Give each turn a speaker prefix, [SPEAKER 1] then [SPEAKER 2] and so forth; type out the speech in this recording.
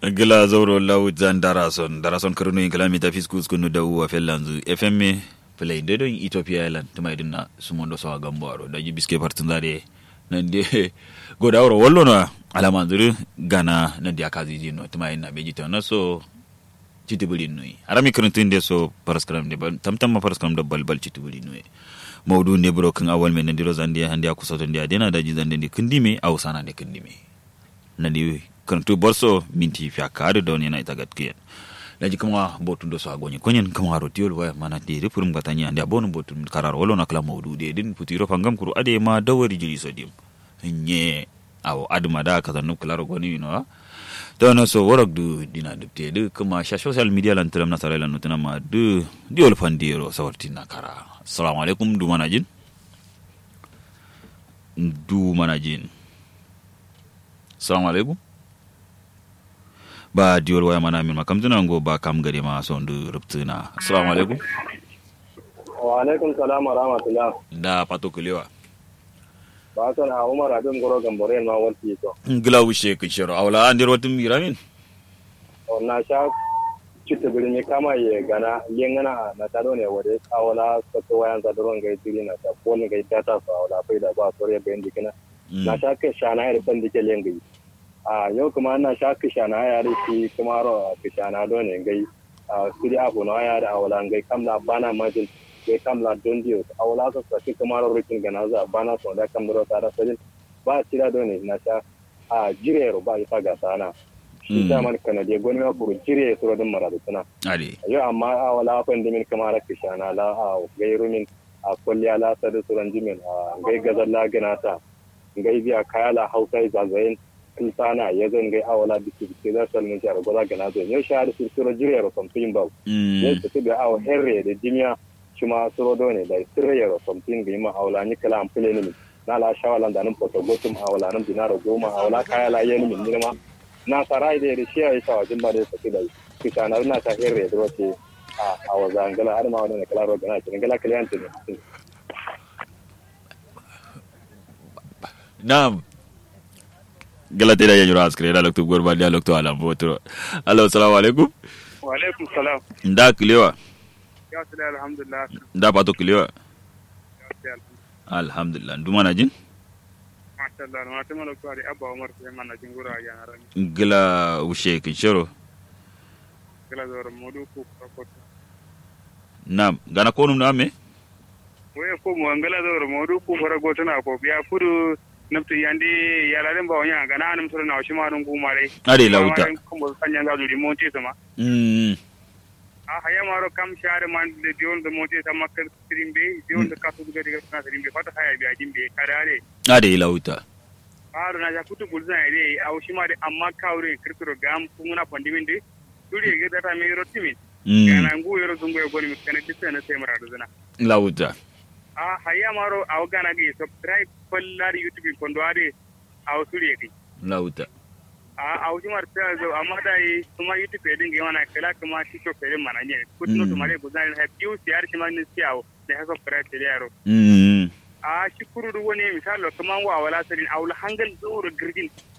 [SPEAKER 1] gila zauro lawujan darason darason karno in kilomita fiskus kunu da uwa fellanzu fm play de don ethiopia island tuma idin na sumondo sawa gambo aro da biske partin zare nan de goda oro wallo na alama zuru gana nan dia kazi jino tuma ina beji ta na so chitibuli nui arami kuruntin de so paraskram de tamtam ma paraskram da balbal chitibuli nui maudu ne bro kan awal men ndiro zandi handi akusoto ndi adena da jizande ndi kindime au sana de kindime nandi kantu borso minti fya kare don yana ita gatkiya laji kama botun do so agonye konyen kama haro tiol wa mana de refurum gatanya andi abonu botun karar wolo na kala maudu de din putiro fangam kuru ade ma dawari jiri so dim nye aw adma da ka tanu kala goni no to no so worok du dina dubte de kama sha social media lan telam na sare lan nutana ma du diol fandiro sawartina kara assalamu alaikum du manajin du manajin assalamu alaikum ba diol waya mana min makam tunan go ba kam gare ma son du rubtuna assalamu alaikum
[SPEAKER 2] wa alaikum salam wa rahmatullah
[SPEAKER 1] da pato kulewa
[SPEAKER 2] ba san a umar abin goro gambore ma wanti to
[SPEAKER 1] ngila wishe ku shiro awla andir watum miramin
[SPEAKER 2] na sha citta birni kama ye gana yengana na tado ne wade awala sato wayan za doron ga tiri na ta ko ne ga tata sa awala bai da ba sore ben dikina na sha ke shana ya ban dike lengi a yau kuma na sha ke shana ya ri shi kuma ro ke shana do ne gai a siri abu na ya da awala gai kamla bana majin gai kamla don dio awala sa sa kuma ro rikin gana za bana so da kamro ta da sajin ba tira do ne na sha a jirero ba ifa ga sana shi ta man kana je goni ma kuru jire suro din maradu tuna
[SPEAKER 1] ali
[SPEAKER 2] yo amma a wala fan dimin kamar kishana la a gairu min a kulliya la sadu suran jimin a gai gazar la ganata gai biya kaya la hausa zagayen kilsana ya zan gai awala biki biki za su almin jihar gwaza gana zai yau shahar su suro jire ro something ba yau su tibi awa herre da jimiya shi ma suro dole da sirre ro something gai ma awala ni kala amfile ni na la shawalan da nan fotogotum awala nan dinaro goma awala kaya la yeni min nima na sarai da da shiya yasa wajen ba da ya saki da kita na na ta hirre da wace a a waza ngala har ma wannan kala ro gana kin ngala kliyan ne
[SPEAKER 1] nam gala tira ya jura askre da lokto gorba da lokto ala botro allo assalamu alaikum
[SPEAKER 3] wa alaikum salam
[SPEAKER 1] nda kilewa
[SPEAKER 3] ya sala alhamdulillah
[SPEAKER 1] nda pato kilewa
[SPEAKER 3] ya
[SPEAKER 1] alhamdulillah nduma na jin
[SPEAKER 3] masha Allah ma ta malaka ari abba umar sai mana jin gura ya na rani
[SPEAKER 1] gila wushe kin shiro
[SPEAKER 3] kala zor modu ku ko
[SPEAKER 1] nam gana konum na me
[SPEAKER 3] we ko mo ngala zor modu ku fara gotuna ko biya kudu nafti yandi yala den ba wanya gana anum sura na shi ma dun ku mare
[SPEAKER 1] ade lauta
[SPEAKER 3] ko mo kanya ga duri monti sama
[SPEAKER 1] mm
[SPEAKER 3] a haya maro kam share man de dion de monti sama kan trimbe dion de kasu ga diga na trimbe fata haya biya jimbe kadare
[SPEAKER 1] ade lauta
[SPEAKER 3] aro na jakutu bulzan ide a shi ma de amma kawre kirkiro gam kunguna pandimin de duri ga data me rotimin
[SPEAKER 1] mm
[SPEAKER 3] kana ngu yoro zungu e goni miskane tisse na sai mara duzana
[SPEAKER 1] lauta
[SPEAKER 3] a haya maro aw gana gi subscribe kollari youtube kondo ade aw suri gi
[SPEAKER 1] lauta
[SPEAKER 3] a aw jumar ta zo amma dai kuma youtube din gi wana kala kuma tiktok din mana ne kutno to mare guzan ha piu siyar shi man siyawo da ha subscribe da yaro
[SPEAKER 1] mm
[SPEAKER 3] a shukuru du woni misalo kuma wa wala sarin aw la hangal zuru girgin